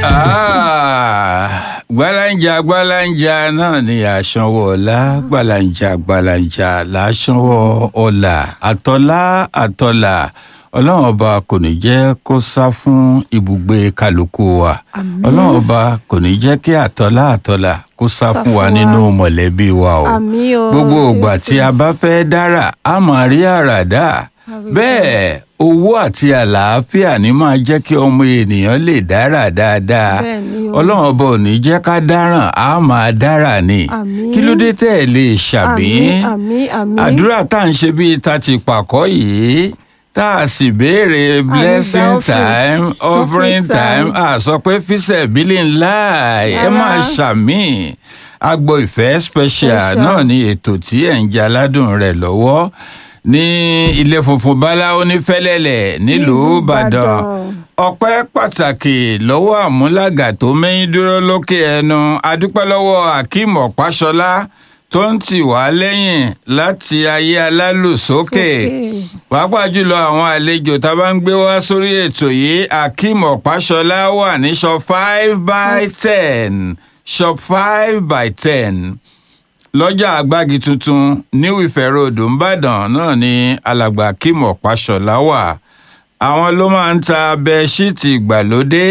gbàlànjà gbàlànjà náà ni àṣanwó ọ̀la gbàlànjà gbàlànjà làṣanwó ọ̀la àtọ́lá àtọ́là ọlọ́run ọba kò ní jẹ́ kó sá fún ibùgbé kálukú wa ọlọ́run ọba kò ní jẹ́ kí àtọ́lá àtọ́là kó sá fún wa nínú mọ̀lẹ́bí wa o Àmín o, gbogbo ìgbà Jésù. tí a bá fẹ́ dára a máa rí àràdá bẹ́ẹ̀ owó àti àlàáfíà ní máa jẹ́ kí ọmọ ènìyàn lè dára dáadáa Bẹ́ẹ̀ ni o. ọlọ́run ọba ò ní jẹ́ ká dáràn á máa dára ni Àmín. kí ló dé tẹ́ ẹ lè ṣàmì àmín àmín àmín àdúrà tá à ń ṣe bíi ta ti pàkọ́ yìí tá a sì béèrè blessing offering. time offering Offering time time. a sọ pé fíṣẹ̀ bílí ńlá ẹ Rárá. máa ṣàmì agbo ìfẹ́ special Special. náà ni ètò tí ẹ̀ ń jẹ aládùn rẹ̀ lọ́wọ́ ní ilé funfun báláwo ní fẹ́lẹ́lẹ̀ nílùú Nílùú ìbàdàn Ìbàdàn. ọpẹ́ pàtàkì lọ́wọ́ àmúlàgà tó mẹ́yìn dúró lókè ẹnu adúpẹ́ lọ́wọ́ akeem ọ̀páṣọlá tó ń tì wá lẹ́yìn láti ayé alálùsókè Sókè. pàápàá jùlọ àwọn àlejò tá a bá ń gbé wá sórí ètò yìí akeem ọ̀páṣọlá wà ní shop five by ten shop five by ten lọ́jà àgbági tuntun new Ife Road ńbàdàn náà ni alàgbà akeem ọ̀páṣọlá wà àwọn ló máa ń ta bẹẹṣíìtì ìgbàlódé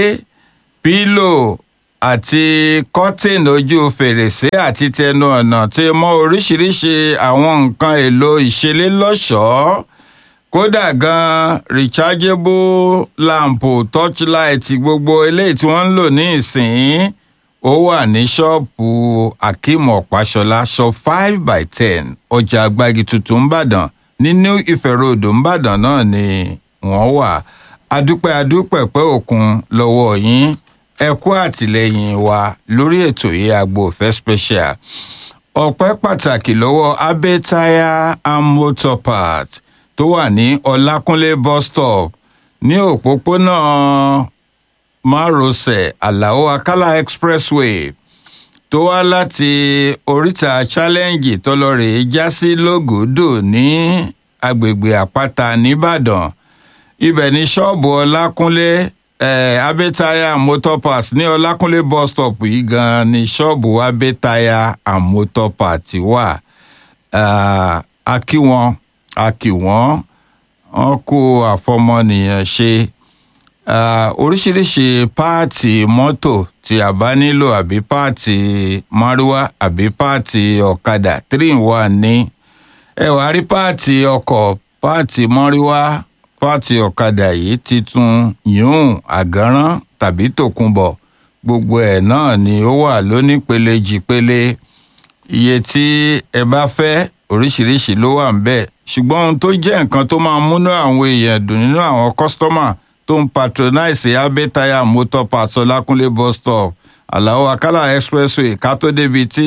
pílò àti kọ́tìn ojú fèrèsé àti tẹnu ọ̀nà tí mọ́ oríṣiríṣi àwọn nǹkan èlò ìṣeré lọ́ṣọ̀ọ́ kódà gan rechargeable lamp torchlight gbogbo eléyìí tí wọ́n ń lò ní ìsìn ó wà ní ṣọ́ọ̀pù akeem ọ̀páṣọlá shop five by ten ọjà àgbági tuntun ńbàdàn ní new ife road ńbàdàn náà ni wọ́n wà adúpẹ́ adúpẹ́ pẹ́ òkun lọ́wọ́ yín ẹ kú àtìlẹ́yìn wa lórí ètò yìí agbo ìfẹ́ special ọpẹ́ pàtàkì lọ́wọ́ abe tire and motor parts tó wà ní ọlákúnlé bus stop ní òpópónà márosẹ̀ àlàó akálà expressway tó wá láti oríta challenge tó lọ rèé já sí lógòdò ní agbègbè àpáta nìbàdàn ibẹ̀ ní ṣọ́ọ̀bù ọlákúnlé eh, abẹ́taya motor parts ní ọlákúnlé bus stop yìí gan ni ṣọ́ọ̀bù abẹ́taya and motor parts wà Ah, a kí wọn a kí wọn wọn kó àfọmọnìyàn ṣe Ah, oríṣiríṣi páàtì mọ́tò tí a bá nílò àbí páàtì márúwá àbí páàtì ọ̀kadà three in one ní ẹ wàá rí páàtì ọkọ̀ páàtì mọ́ríwá páàtì ọ̀kadà yìí titun yùn àgánrán tàbí tòkunbọ̀ gbogbo ẹ̀ náà ni ó wà lónípele jìpele iye tí ẹ bá fẹ́ oríṣiríṣi ló wà ńbẹ̀ ṣùgbọ́n ohun tó jẹ́ nǹkan tó máa múnú àwọn èèyàn dùn nínú àwọn kọ́sítọ́mà tó ń patronize abẹ́tayà motor parts ọlákúnlé bus stop àlàó akálà expressway ká tó débi tí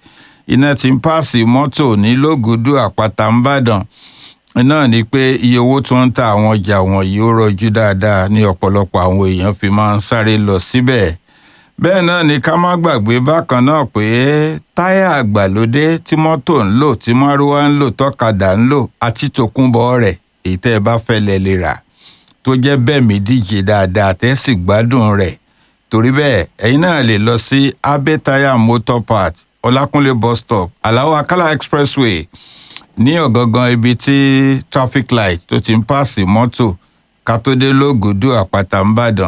iná ti ń pààsì mọ́tò ní lógùdú àpáta ńbàdàn náà ni pé iye owó tó ń ta àwọn ọjà wọ̀nyí ó rọjú dáadáa ní ọ̀pọ̀lọpọ̀ àwọn èèyàn fi máa ń sáré lọ síbẹ̀ bẹ́ẹ̀ náà ni ká má gbàgbé bákan náà pé táyà àgbàlódé tí mọ́tò ń lò tí márúwá ń lò tọ́kadà ń lò àti tòkunbọ̀ rẹ̀ èyí tẹ́ ẹ bá fẹ́ lẹ lè rà tó jẹ́ bẹ́ẹ̀ mi díje dáadáa tẹ́ sì gbádùn rẹ̀ torí bẹ́ẹ̀ ẹ̀yin náà lè lọ sí abẹ́tayà motor parts ọlákúnlé bus stop aláwọ̀ akálà expressway ní ọ̀gangan ibi tí traffic light tó ti ń pààsì mọ́tò kátódé lógùdú àpáta ńbàdàn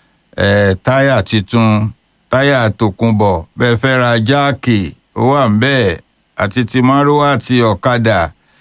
eh, táyà titun táyà tòkunbọ̀ bẹ́ẹ̀ fẹ́ ra jáàkì ó wà ń bẹ́ẹ̀ àti ti márúwá àti ọ̀kadà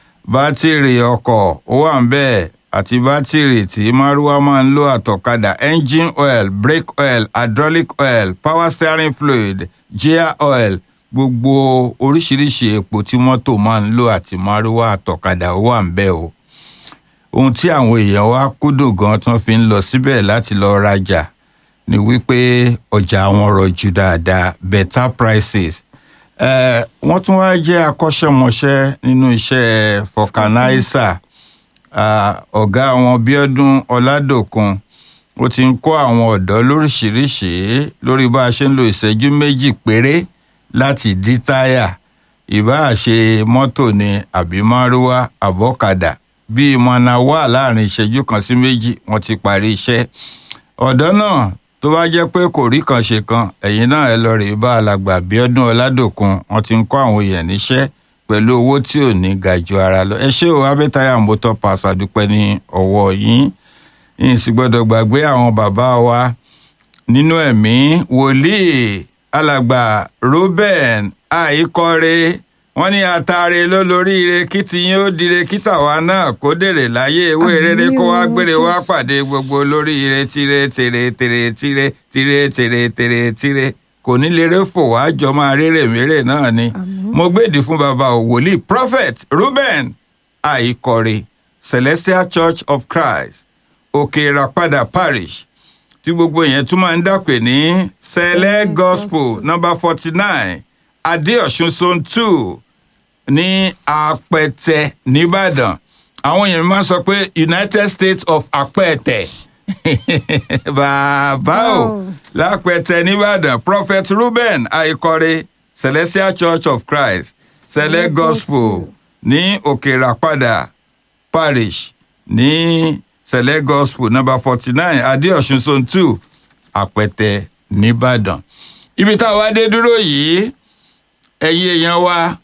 bátìrì ọkọ̀ ó wà ń bẹ́ẹ̀ àti bátìrì tí márúwá máa ń lò àtọ̀kadà engine oil brake oil hydraulic oil power steering fluid gear oil gbogbo oríṣiríṣi epo tí mọ́tò máa ń lò àti márúwá àtọ̀kadà ó wà ń bẹ́ẹ̀ o ohun tí àwọn èèyàn wá kúndùn gan tí wọ́n fi ń lọ síbẹ̀ láti lọ rajà ni wípé ọjà wọn rọjú dáadáa better prices Eh, wọ́n tún wá jẹ́ akọ́ṣẹ́mọṣẹ́ nínú iṣẹ́ fọkànáísà ọ̀gá wọn bíọ́dún ọládòkun ó ti ń kọ́ àwọn ọ̀dọ́ lóríṣìíríṣìí lórí bá a ṣe ń lo ìṣẹ́jú méjì péré láti dí táyà ìbáà ṣe mọ́tò ni àbí márúwá àbọ́kadà bí ìmọ̀nà wà láàrin ìṣẹ́jú kan sí méjì wọ́n ti parí iṣẹ́ ọ̀dọ́ náà tó bá jẹ́ pé kò rí kan ṣe kan ẹ̀yin náà ẹ lọ rè bá alàgbà Bíọ́dún Ọládòkun wọ́n ti ń kọ́ àwọn èèyàn níṣẹ́ pẹ̀lú owó tí ò ní ga ju ara lọ ẹ ṣé o abẹ́tayà motor pass àdúpẹ́ ní ọwọ́ yín yín sì gbọ́dọ̀ gbàgbé àwọn bàbá wa nínú ẹ̀mí wòlíì alàgbà Reuben àìkọ́re wọ́n ní àtàrẹ lólóríire kí tiyín ó dire kí tàwa náà kó dèrè láyé ewé Àmín rere kó wá o, gbére wá Jésù. pàdé gbogbo olóríire tire tèrè tèrè tire tire tèrè tèrè tire kò ní lérè fò wá jọ máa rérè mérè náà ni Àmín. mo gbèdì fún bàbá ò wòlíì prophet Reuben àìkọ́re Celestial Church of Christ òkè ìràpadà parish tí gbogbo yẹn tún máa ń dàpè ní sẹlẹ gospel number forty nine adéọ̀sùn zone two ní apẹtẹ nìbàdàn àwọn èèyàn máa ń sọ pé united states of apẹtẹ bàbá o Wow. lápẹtẹ nìbàdàn prophet ruben àìkọrẹ celestial church of christ sẹlẹ Sẹ̀lẹ̀ gospel Gospel. ní òkèràpadà parish ní sẹlẹ gospel number forty nine adéọ̀sùn zone two apẹtẹ nìbàdàn ibi tá a wá dé dúró yìí ẹ̀yin èèyàn wa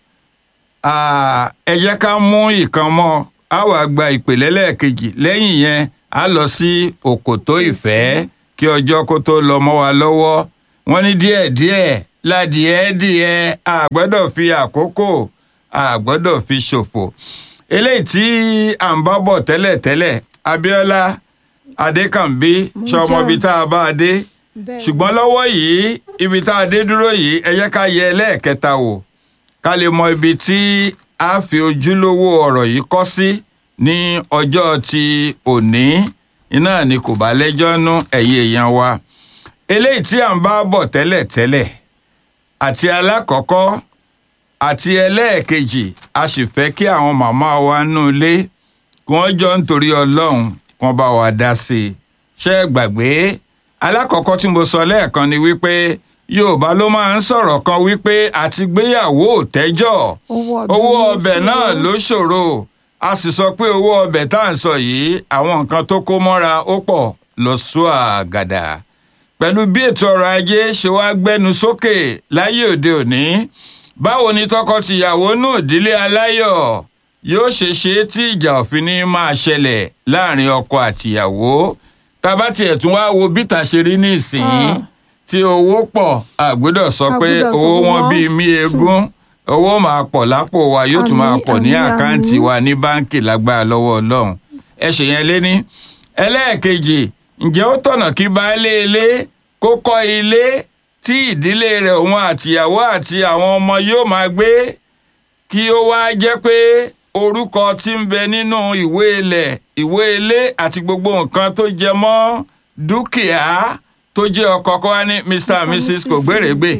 ah, ẹ jẹ́ ká mú ìkan mọ́ a wá gba ìpèlè lẹ́ẹ̀kejì lẹ́yìn yẹn a lọ sí òkòtó ìfẹ́ kí ọjọ́ kó tó lọ mọ́ wa lọ́wọ́ wọ́n ní díẹ̀díẹ̀ ládìẹ́dìẹ́ a gbọ́dọ̀ fi àkókò a gbọ́dọ̀ fi ṣòfò eléyìí tí à ń bá bọ̀ tẹ́lẹ̀tẹ́lẹ̀ Abíọ́lá Adékànbí Mo sọmọbi jẹ́. tá a bá a dé Bẹ́ẹ̀. ṣùgbọ́n lọ́wọ́ yìí ibi tá a dé dúró yìí ẹ jẹ́ ká yẹ ẹlẹ́ẹ̀kẹta wò ká lè mọ ibi tí a fi ojúlówó ọ̀rọ̀ yìí kọ́ sí ní ọjọ́ ti òní iná ni kò bá lẹ́jọ́ nú ẹ̀yin èèyàn wa eléyìí tí à ń bá bọ̀ tẹ́lẹ̀ tẹ́lẹ̀ àti alákọ̀ọ́kọ́ àti ẹlẹ́ẹ̀kejì a sì fẹ́ kí àwọn màmá wa nú ilé kí wọ́n jọ nítorí ọlọ́run kí wọ́n bá wa dá sí i ṣé ẹ gbàgbé alákọ̀ọ́kọ́ tí mo sọ lẹ́ẹ̀kan ni wípé yorùbá ló máa ń sọ̀rọ̀ kan wípé àti gbéyàwó ò tẹ́jọ́ owó ọbẹ̀ náà ló ṣòro a sì sọ pé owó ọbẹ̀ tá à ń sọ yìí àwọn nǹkan tó kó mọ́ra ó pọ̀ lọ sọ àgàdà pẹ̀lú bí ètò ọrọ̀ ajé ṣe wá gbẹ́nu sókè láyé òde òní báwo ni tọkọ-tìyàwó náà ìdílé aláyọ̀ yóò ṣe ṣe tí ìjà òfin ní máa ṣẹlẹ̀ láàrin ọkọ àtìyàwó tábà tiẹ̀ tún wá wo bíta ṣe rí ní ìsìn Ah. tí owó pọ̀ àgbọ́dọ̀ sọ pé Àgbọ́dọ̀ sọ owó pé wọn wọ́n- bíi mí eégún owó máa pọ̀ lápò wa yóò tún máa Àmín, pọ̀ ní àmín, àkáǹtì àmín. wa ní báńkì lágbára lọ́wọ́ ọlọ́run ẹ ṣe yẹn léní. ẹlẹ́ẹ̀kejì ǹjẹ́ ó tọ̀nà kí baálé ilé kó kọ́ ilé tí ìdílé rẹ̀ òun àtìyàwó àti àwọn ọmọ yóò máa gbé kí ó wá jẹ́ pé orúkọ tí ń bẹ nínú ìwé ilẹ̀ ìwé ilé àti gbogbo nǹkan tó jẹ mọ́ dúkìá tó jẹ́ ọkọ kó wá ní mr and mrs kò gbèrègbè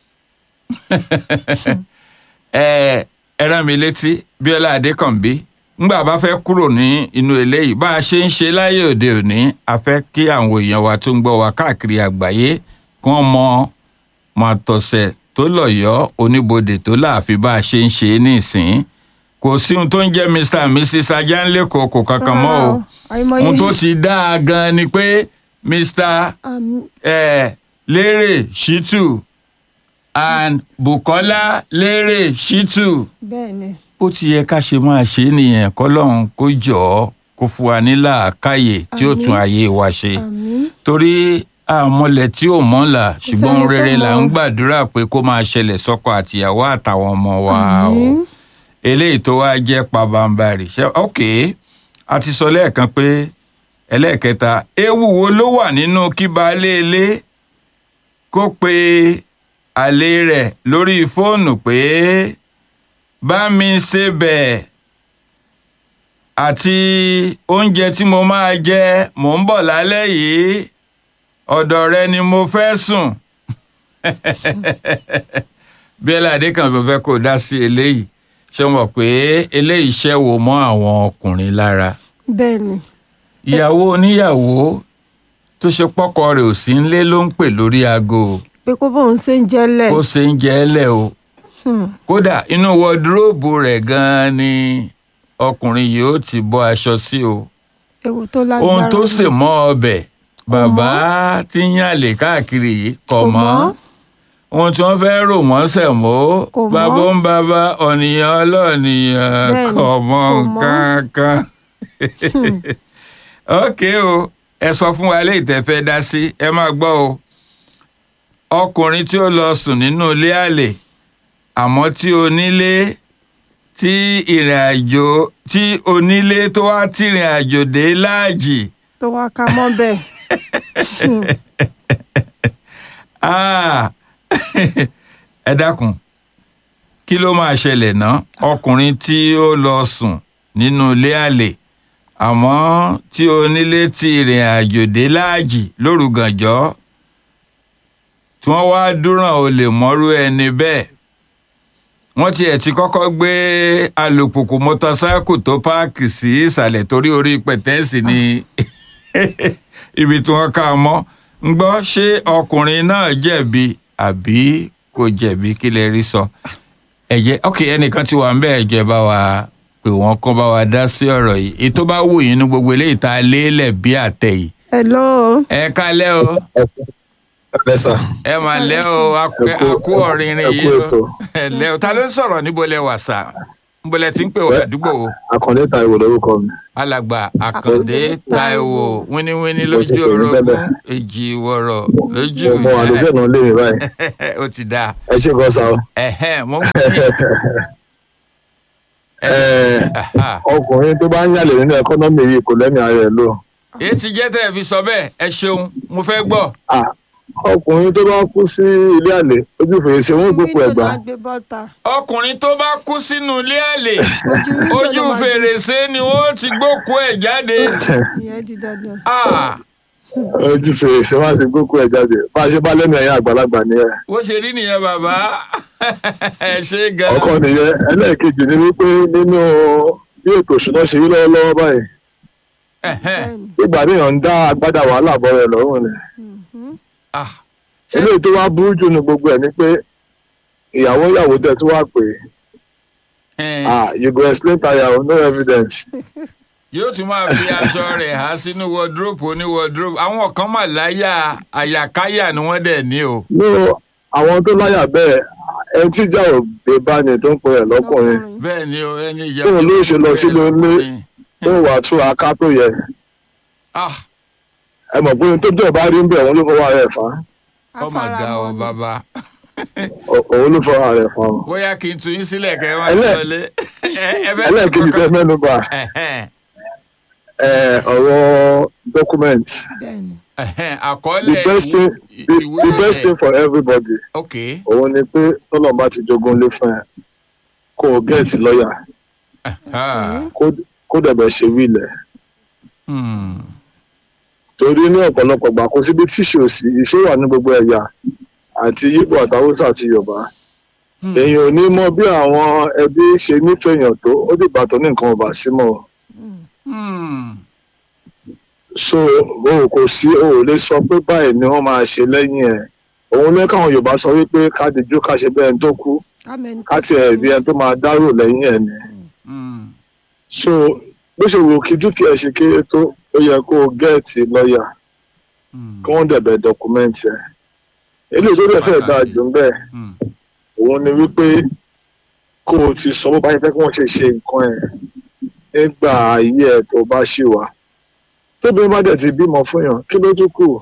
ẹ ẹ rán mi létí bíọ́lá adékànbí ngbà bá fẹ́ kúrò ní inú eléyìí bá a ṣe ń ṣe láyé òde òní a fẹ́ kí àwọn èèyàn wa tó ń gbọ́ wa káàkiri àgbáyé kí wọ́n mọ màtọ̀sẹ̀ tó lọ́yọ̀ọ́ oníbodè tó láàfin bá a ṣe ń ṣe é nísìn kò sí ohun tó ń jẹ́ mr and mrs ajánlẹ́kọ̀ọ́ kò kankan mọ́ o ohun tó ti dáa gan ni pé mr eh, lérè shitu and bukola lérè shitu bẹ́ẹ̀ni bó ti yẹ ká ṣe máa ṣe é nìyẹn kọlọ́run kó jọ ọ́ kó fún wa ní làákàyè tí ó Àmín. tún ayé wa ṣe àmín torí àmọ́lẹ̀ tí ò mọ́la ṣùgbọ́n sẹ́ni tó rere là ń mọ̀. gbàdúrà pé kó máa ṣẹlẹ̀ sọ́kọ àtìyàwó àtàwọn ọmọ wa o Àmín. eléyìí tó wá jẹ́ pabambarì ṣe ok a ti sọ lẹ́ẹ̀kan pé ẹlẹ́ẹ̀kẹta ewu wo ló wà nínú kí baálé ilé kó pe àlè rẹ̀ lórí fóònù pé bá mi ṣe bẹ́ẹ̀ àti oúnjẹ tí mo máa jẹ mò ń bọ̀ lálẹ́ yìí ọ̀dọ̀ rẹ ni mo fẹ́ sùn bíọ́lá adékànbí fẹ́ kó dá sí eléyìí ṣé o mọ̀ pé eléyìí ṣẹ́wó mọ́ àwọn ọkùnrin lára bẹ́ẹ̀ni ìyàwó oníyàwó tó ṣe pọ́kọ rẹ̀ ò sí nílé ló ń pè lórí aago pé kó bóun ṣe ń jẹ́lẹ̀ kó ṣe ń jẹ ẹ́ lẹ̀ o Hmm. kódà inú wọdúróòbù rẹ̀ gan-an ni ọkùnrin yìí ó ti bọ́ aṣọ sí o ewu tó lágbára ohun tó ni. sè mọ́ ọbẹ̀ bàbá tí ń yàlè káàkiri yìí kọ̀ Kò mọ́ mọ́. ohun tí wọ́n fẹ́ rò mọ́ sẹ̀mó Kò mọ́. bàbá ń bàbá ọ̀nìyàn ọlọ́ọ̀nìyàn Bẹ́ẹ̀ni, kọ̀ mọ́ kò mọ́. nǹkan kan. ok o ẹ sọ fún wa léyìí tẹ́ fẹ́ dá sí ẹ máa gbọ́ o ọkùnrin tí ó lọ sùn nínú ilé àlè àmọ́ tí onílé tí ìrìn àjò tí onílé tó wá tìrìn àjò dé láàjì tó wá ká mọ́ bẹ́ẹ̀. Ah, ẹ dákun kí ló máa ṣẹlẹ̀ ná ọkùnrin tí ó lọ sùn nínú ilé àlè àmọ́ tí onílé ti ìrìn àjò dé láàjì lóru gànjọ́ tí wọ́n wá dúràn olè mọ́rú ẹni bẹ́ẹ̀ wọ́n tiẹ̀ ti kọ́kọ́ gbé alùpùpù mọ́tọ́sáìkù tó páàkì sí ìsàlẹ̀ torí orí pẹ̀tẹ́ẹ̀sì ni ibi tí wọ́n ká a mọ́ ń gbọ́ ṣé ọkùnrin náà jẹ̀bi àbí kò jẹ̀bi kí lè rí sọ ẹ̀jẹ̀ ok ẹnìkan ti wà ń bẹ́ẹ̀ jẹ́ bá wa pé wọ́n kọ́ bá wa dá sí ọ̀rọ̀ yìí èyí tó bá wù yín ní gbogbo eléyìí tá a lélẹ̀ bí àtẹ yìí hello. ẹ kálẹ́ o Ẹ sà, ẹ máa lẹ́ o akú- Ẹ kú- akú ọ̀rìnrìn ẹ kú yìí o ètò. ẹ lẹ́ o ta ló ń sọ̀rọ̀ níbo lẹ wà sà níbo lẹ ti ń pè wá àdúgbò o Àkàndé Táíwò lórúkọ mi. alàgbà àkàndé táíwò wíníwíní Mo ti lójú pè yín orogún tẹ́lẹ̀. èjì wọ̀rọ̀ lójú Mo mọ àlejò náà lé mi báyìí. ó ti dáa Ẹ ṣe gan sa o. ẹ̀hẹ́n mo ń pè é Ẹ, Aha. Ọkùnrin tó bá ń yàlè nínú ẹkọ́nọ́mì yìí kò lẹ́mìí ara ẹ̀ lò. èyí ti jẹ́ tẹ́ ẹ fi sọ bẹ́ẹ̀ ẹ ṣeun mo fẹ́ gbọ́ Ah, Ọkùnrin tó bá kú sí ilé àlè ojú fèrèsé wọn gbókù Window ẹ̀gbá. náà gbé bọ́ta. ọkùnrin tó bá kú sínú ilé àlè ojú window ojú ló máa gbé- fèrèsé ni wọ́n ti gbókú ẹ̀ jáde ìyẹn di dandan. Ah, Ojú fèrèsé wọn sì gbókù ẹ̀ jáde. Bá a ṣe bá lẹ́mìí ẹ̀yìn àgbàlagbà nìyẹn. bó ṣe rí nìyẹn bàbá ẹ ṣe gan Ọkọ nìyẹn ẹlẹ́ẹ̀kejì ni wípé nínú bí ètò ìṣúná ṣe rí lọ́wọ́lọ́wọ́ báyìí. Ẹ̀hẹ́n. Bẹ́ẹ̀ni. Ìgbà téèyàn ń dá agbádá wàhálà bọ́ rẹ̀ lọ́rùn ni. Mhm. Ah, ṣé- eléyìí tó wá burú jù ní gbogbo ẹ̀ ni pé ìyàwó ìyàwó tẹ̀ tó wá pè é ẹ̀hẹ́n. ah you go explain tire o no evidence yóò tún máa fi aṣọ rẹ̀ há sínú wọdúrópù oní wọdúrópù àwọn kan mà láyà àyàkáyà ni wọ́n dẹ̀ ní o. no àwọn tó láyà bẹ́ẹ̀ ẹni tí ìjà ò gbé bá ní tó ń pè ẹ̀ lọ́kùnrin bẹ́ẹ̀ ni o ẹni ìyá Bóun ló ṣe lọ sílé ilé? tó wà tú aká tó yẹ ah ẹ mọ̀ pé ohun tó jẹ́ bá rí ń bẹ̀ òun ló fọwọ́ rẹ̀ fà á ọmọ ga ọ Afaramọ́ ni. bàbá Ò- òun ló fọwọ́ rẹ̀ fà á bóyá kí n tún yín sílẹ̀ kẹ́ ẹ máa Ẹlẹ́- lọlé. Ẹ- ẹ fẹ́ sọ ẹlẹ́ẹ̀kejì kankan? tẹ́ mẹ́nu bà Ẹ̀hẹ́n, ẹ̀, ọ̀rọ̀ document Bẹ́ẹ̀ni. ẹ̀hẹ́n, the àkọọ́lẹ̀ best thing the, ìwé the best thing for everybody ok òun ni pé tọ́lọ́mọba ti jogún lé fún ẹ kó o gẹ̀ẹ́tì lọ́ọ̀yà ah, kó- kó dẹ̀bẹ̀ ṣe wílẹ̀ hmm, torí ní ọ̀pọ̀lọpọ̀ gbà kó síbi tíṣù òsì iṣẹ́ wà ní gbogbo ẹ̀yà àti yíbò àtàwùsà àti yorùbá hmm. èèyàn ò ní mọ bí àwọn ẹbí ṣe nífẹ̀ẹ́ èèyàn tó ó dìgbà tó ní nǹkan ọba sí mọ́ Hmm, so o ò kò sí o ò lè sọ pé báyìí ni wọ́n máa ṣe lẹ́yìn ẹ̀ òun lé káwọn yorùbá sọ wípé ká dijú ká ṣe bẹ́ẹ̀ tó kú Kámẹ́ni ká tiẹ̀ di ẹni tó máa dárò lẹ́yìn ẹ̀ ni hmm, so bó ṣe wù kí dúkìá ẹ̀ ṣe kéré tó ó yẹ kó o gẹ́ẹ̀tì lọ́ọ̀yà hmm, kí wọ́n dẹ̀bẹ̀ dọ́kúmẹ́ǹtì ẹ̀ eléyìí tó dẹ̀ fẹ́ dáa jù ń bẹ́ẹ̀ hmm. òun ni wípé kó o ti sọ bó bá yẹ fẹ́ kí wọ́n ṣe ṣe nǹkan ẹ̀ nígbà ayé ẹ̀ tó bá ṣì wà tóbi bá dẹ̀ ti bímọ fún yàn kí ló tún kù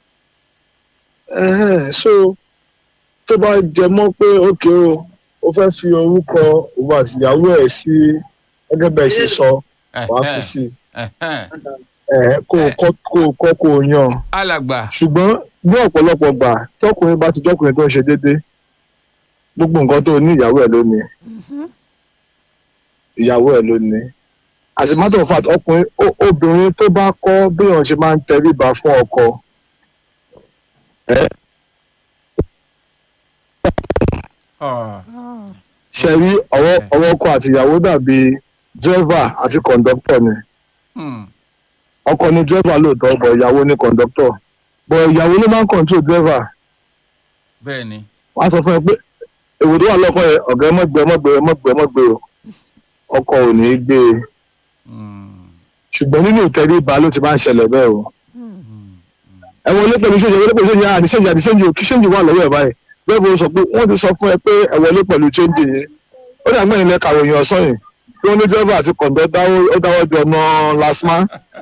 Ẹhẹ́n, so tó bá jẹ mọ́ pé ókè o ó fẹ́ fi orúkọ òun àti ìyàwó ẹ̀ sí gẹ́gẹ́ bẹ́ẹ̀ ṣe sọ wàá fi sí Ẹ̀hẹ́n. ẹ̀ kó o kọ́ kó o kọ́ kó o yan alàgbà ṣùgbọ́n ní ọ̀pọ̀lọpọ̀ gbà tọkùnrin bá ti jọkùnrin tó ń ṣe déédéé gbogbo nǹkan tó ní ìyàwó ẹ̀ ló ní Mhm. ìyàwó ẹ̀ ló ní as a matter of fact ọkùnrin ó- obìnrin tó bá kọ́ bí wọ́n ṣe máa ń tẹríba fún ọkọ Ah, Ah. ṣe rí ọwọ́ ọwọ́ ọkọ àti ìyàwó dàbí dírẹ́fà àti kọ̀ǹdọ́tọ̀ ni hmm, ọkọ ni dírẹ́fà lóòótọ́ bọ̀ ìyàwó ni kọ̀ǹdọ́tọ̀ bọ̀ ìyàwó ló máa ń kọ̀ǹtrol dírẹ́fà bẹ́ẹ̀ ni wọ́n á sọ fún ẹ pé èwo tó wà lọ́kọ̀ yẹn ọ̀gá ẹ mọ̀ gbé ẹ mọ̀ gbé ẹ mọ̀ gbé ẹ mọ̀ gbé o ọkọ ò ní í gbé e Hmm, ṣùgbọ́n nínú ìtẹríba ló ti máa ń ṣẹlẹ̀ bẹ́ẹ̀ o Hmm. hmm, ẹ wọlé pẹ̀lú ṣéǹjì ẹ wọlé pẹ̀lú ṣéǹjì àní ṣéǹjì àní ṣéǹjì kí ṣéǹjì wà lọ́wọ́ ẹ̀ báyìí bẹ́ẹ̀ bó sọ pé wọ́n ti sọ fún ẹ pé ẹ wọlé pẹ̀lú ṣéǹjì yẹn ó dà mẹ́rin lẹ́ka ròyìn ọ̀sán yìí tí wọ́n ní dírẹ́fà àti kọ̀ǹdọ́ ó dáwọ́ jọ ná lasma.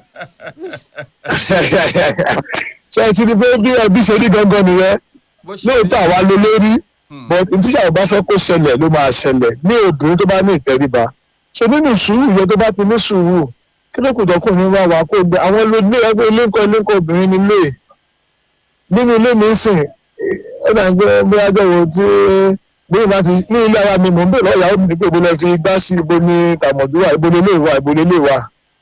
ṣé ẹ ti di pé bí ẹbí ṣe rí gangan nìyẹn bó ṣe lóòótọ́ àwa ló lórí but tíṣà ò bá fẹ́ kó ṣẹlẹ̀ ló máa ṣẹlẹ̀ ní obìnrin tó bá ní ìtẹríba ṣe nínú sùúrù yẹn tó bá ti ní sùúrù kí ló kù dọ́kùnrin wá wá kó gbé àwọn olóògbé ẹgbẹ́ ilé ńkọ ilé ńkọ obìnrin nílé nínú ilé mi ń sìn ó dà ń gbé bí ajọ́wò tí bóyá bá ti ní ilé ara mi mò ń bèèrè ọ̀yà ó ní pé ibo lẹ fi gbá sí ibo ní tàmọ̀dúrà ibo lè lè wà ibo lè lè wà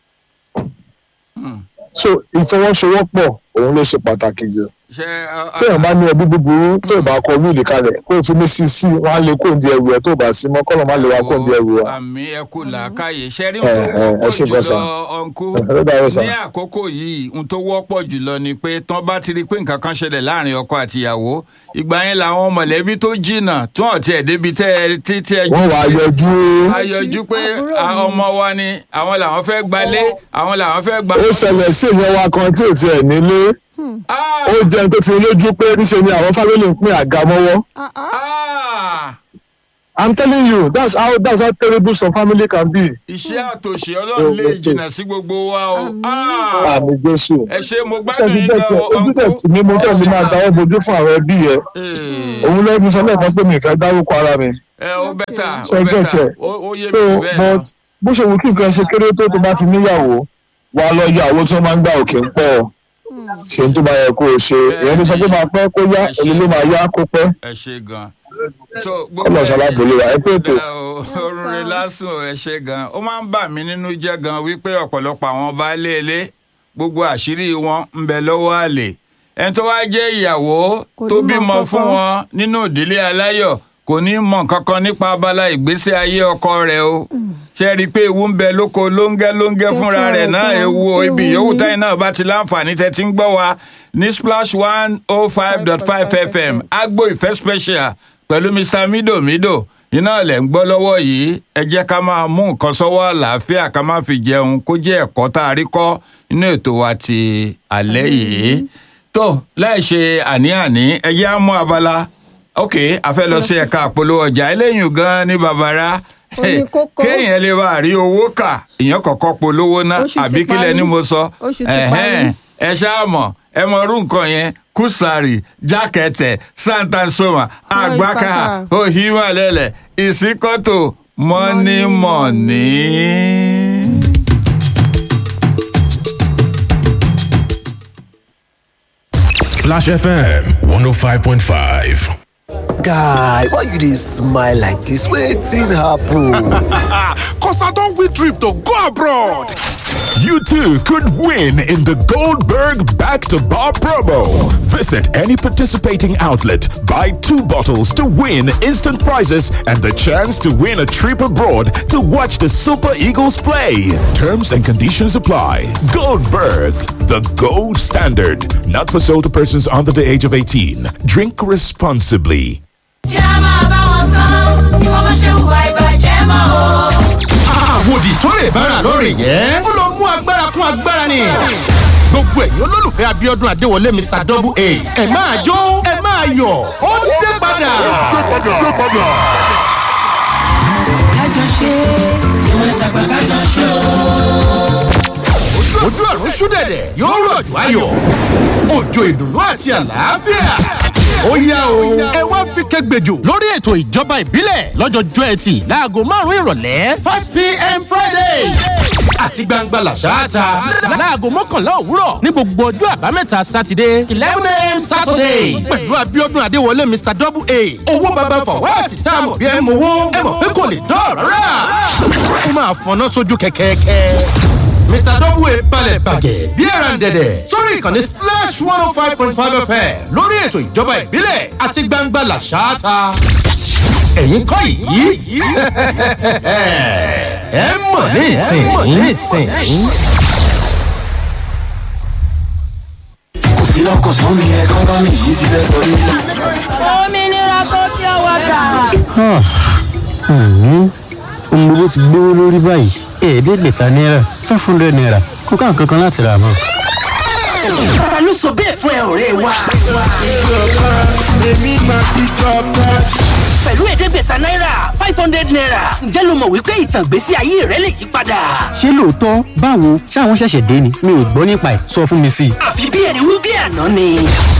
so ìfọwọ́sowọ́pọ̀ òun ló ṣe pàtàkì jù ṣe tí èèyàn bá ní ẹbí búburú tó ò bá kọ wíìlì kalẹ̀ kó o fi ní sí sí wọn á lè kó di ẹrù ẹ tó o bá sí mọ́ kọ́nà má lè wá kó di ẹrù wa. àmì ẹkú làákàyè ṣe rí ẹ, ẹ, ẹ ṣe ohun tó wọ́pọ̀ bọ́ sà. jùlọ ọ̀nkú ẹ dáwọ́ sà. ní àkókò yìí ohun tó wọ́pọ̀ jùlọ ni pé tán bá ti rí i pé nǹkan kan ṣẹlẹ̀ láàrin ọkọ àtìyàwó ìgbà yẹn làwọn mọ̀lẹ́bí tó jìnnà tí wọ́n tiẹ̀ débi tẹ́ ẹ títí ẹ wọ́n wàá yọjú ayọjú pé Àbúrò a- mi. ọmọ wa ni àwọn làwọn fẹ́ gbalé àwọn làwọn fẹ́ gba. ó ṣẹlẹ̀ sí ìyẹn wa kan tí ò tiẹ̀ nílé Ah! ó jẹun tó ti lójú pé níṣe ni àwọn fámìlì ń pín àga mọ́wọ́ Ah, ah. Ah! i'm telling you that's how that's how terrible some family can be. iṣẹ́ àtòṣe ọlọ́run lè jìnnà sí gbogbo wa o. Àmín. Ah! àmì jésù ẹ ṣe mo ṣé gbádùn ti yín bẹ́ẹ̀ gan tiẹ̀ o ojú tẹ̀ tì mí mo tẹ̀ mí máa dáwọ́ bojú fún àwọn ẹbí yẹn Eh, òun lẹ́nu sọ lẹ́ẹ̀kan pé mi ì fẹ́ dárúkọ ara mi. ẹ ó bẹ́tà Ṣé ó ẹ bẹ́tà gẹ̀tẹ̀? ó ó yé so mi bẹ́ẹ̀ náà. but bó ṣe wù kí nǹkan ṣe kéré tó tó bá ti níyàwó wà á lọ yá owó tí wọ́n máa ń gbà òkè ń pọ̀ ṣe ń tó bá yẹ kó o ṣe ìyẹn ló sọ pé máa pẹ́ kó yá èyí ló máa yá kó pẹ́ ẹ ṣe gan. tó Ọlọ́run ṣalábòlé wa, ẹ pé ètò. Ẹ o, orun rẹ lásùn ẹ ṣe gan ó máa ń bà mí nínú jẹ́ gan wípé ọ̀pọ̀lọpọ̀ àwọn baálé ilé gbogbo àṣírí wọn ń bẹ lọ́wọ́ àlè ẹni tó wá jẹ́ ìyàwó Kò tó ní mọ bímọ nǹkan fún kan. wọn nínú ìdílé aláyọ̀ kò ní mọ nǹkan kan nípa abala ìgbésí ayé ọkọ rẹ̀ o ṣe rí i pé ewu ń bẹ lóko lóńgẹ́ lóńgẹ́ fúnra rẹ̀ náà gan, ewu o, ibi ewu yòówù ni. táyì náà bá ti láǹfààní tẹ́ ti ń gbọ́ wa ní splash one oh five dot five fm agbo ìfẹ́ special pẹ̀lú mr mido mido iná lẹ̀ ń gbọ́ lọ́wọ́ yìí ẹ jẹ́ ká máa mú nǹkan sọ́wọ́ àlàáfíà ká má fi jẹun kó jẹ́ ẹ̀kọ́ tá a rí kọ́ nínú ètò wa ti alẹ́ yìí tó láì ṣe àní-àní ẹ jẹ́ á mú abala ok a fẹ́ lọ sí ẹ̀ka àpolówó ọjà eléyìí gan ní babara Ó ní kókó. kéèyàn lè bá rí owó kà ìyẹn kọ̀ọ̀kan polówó ná Oṣù ti àbí kílẹ̀ parí. ni mo sọ Oṣù ti Ẹ̀hẹ́n parí. ẹ ṣáà mọ̀ ẹ mọ irú nǹkan yẹn kùsàrì jákẹ́tẹ̀ santansoma àgbákà ìpàkà. òhìmọ̀lẹ́lẹ̀ ìsíkọ́tò mọ́nímọ̀ní. Splash FM 105.5. guy why you dey smile like dis wetin happen. Cause I don't win trip to go abroad. You too could win in the Goldberg Back to Bar promo. Visit any participating outlet, buy two bottles to win instant prizes and the chance to win a trip abroad to watch the Super Eagles play. Terms and conditions apply. Goldberg, the gold standard. Not for sale to persons under the age of 18. Drink responsibly. jẹ́ máa bá wọn san bí wọ́n bá ṣe hùwà ìbàjẹ́ mọ́ o. àwòdì tó lè bára lórí yẹn. ó lọ mú agbára kún agbára ni. gbogbo ẹ̀yin olólùfẹ́ abiodun adéwọlé mr double a ẹ máa jó ẹ máa yọ̀ ó dé padà. ojú ọ̀run ṣúdẹ̀dẹ̀ yóò rọ̀jò ayọ̀ òjò ìdùnnú àti àlàáfíà. ó yá o ẹ wá fi kẹgbẹjọ lórí ètò ìjọba ìbílẹ̀ lọ́jọ́jọ́ ẹtì láago márùn-ún ìrọ̀lẹ́ five pm friday àti gbangba làṣáàtà láago mọ́kànlá òwúrọ̀ ní gbogbo ọjọ́ àbámẹ́ta sátidé eleven am saturday pẹ̀lú abiodun adéwọlé mr double a owó baba fọwọ́sì tá a mọ̀ bí ẹ mọ̀ owó ẹ mọ̀ pé kò lè dọ́ọ̀rọ̀ rà ó máa fọná sójú kẹ̀kẹ́kẹ́ mr double balẹ̀ bàgẹ́ bí ẹran dẹ̀dẹ̀ sórí ìkànnì splash one oh five point five fm lórí ètò ìjọba ìbílẹ̀ àti gbangba làṣááta. ẹ̀yin kọ́ yìí ẹ mọ̀ ní ìsìn yìí. òmìnira kò fi ọwọ́ gbà. ohun gbogbo ti gbówó lórí báyìí ẹ̀ẹ́dẹ́gbẹ̀ta náírà five hundred naira kó ká nǹkan kan láti rà mọ́. ta ló sọ bẹ́ẹ̀ fún ẹ ọ̀rẹ́ wa. pẹ̀lú ẹ̀ẹ́dẹ́gbẹ̀ta náírà five hundred naira ǹjẹ́ ló mọ̀ wípé ìtàn ìgbésí ayé rẹ lè yí padà. ṣé lóòótọ́ báwo ṣáwọn ṣẹ̀ṣẹ̀ dé ni mi ò gbọ́ nípa ẹ̀ sọ fún mi sí i. àfi bí ẹni wí bí àná ni.